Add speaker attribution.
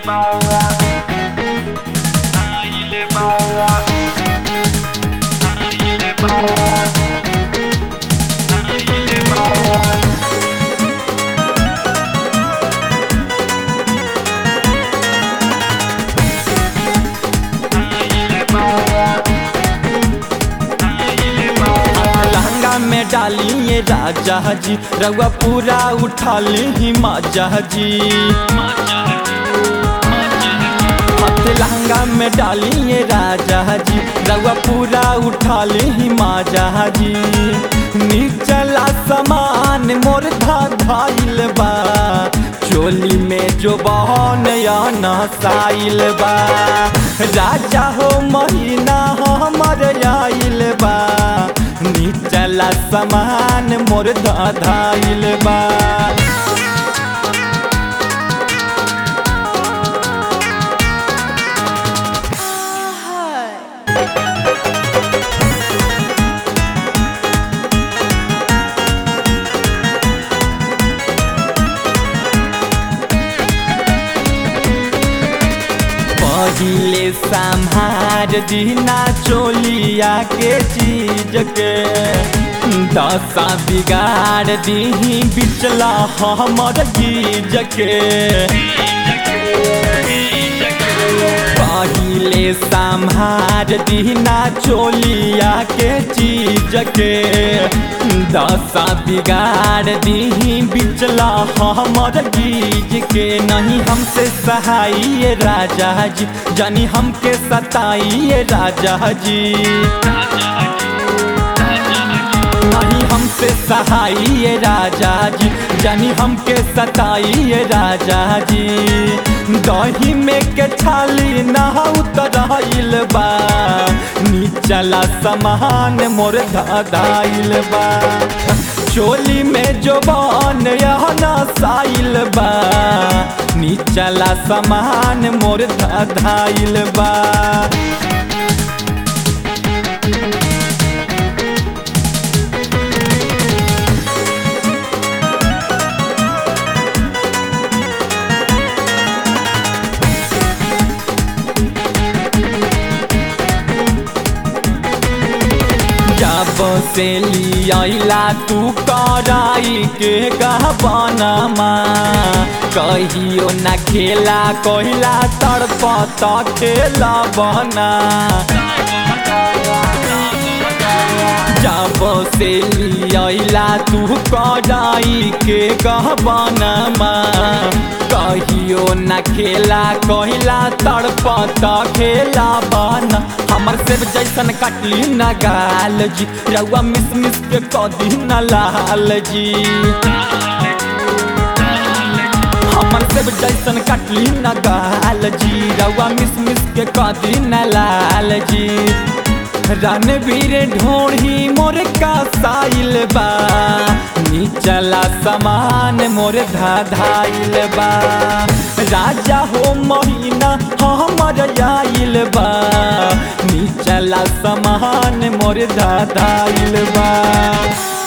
Speaker 1: लहंगा में डालिए राजा जी रउआ पूरा उठा ली माजा जी हाथ लहंगा में डालिए राजा जी रउआ पूरा उठा ली माजा जी नीचला समान मोर धा धाइल बा चोली में जो बहन या नसाइल बा राजा हो महीना हमर आइल बा नीचला समान मोर धाइल बा पहिले संहार दीना चोलिया के चीज के दशा बिगाड़ दीही बिचला हमर गीज के पहिले संहार दीना चोलिया के चीज के दशा बिगाड़ दीही बिचला हमर गीज के नहीं हमसे सहाइए राजा जी जानी हमके सताइए राजा जी नहीं हमसे सहाइए राजा जी जानी हमके सताइए राजा जी दही में के छाली ना उतराइल बा नीचला समान मोर धाइल बा चोली में जो बन यहना साइल बा नीचला समान मोर धाइल बा जब से लियाला तू कराई के गहबनमा कहियो न खेला कहिला तड़पत खेला बना जब से लियाला तू कराई के गहबनमा कहियो न खेला कहिला तड़पत खेला बना हमर सेब जैसन काटली न गाल जी रउआ मिस मिस के कदी न लाल जी हमर सेब जैसन काटली न गाल जी रउआ मिस मिस के कदी न लाल जी रणवीर ढोढ़ी मोर का साइल बा नीचला समान मोर धाधाइल बा राजा हो महीना हमर आइल बा नीचला समान मोर धाधाइल बा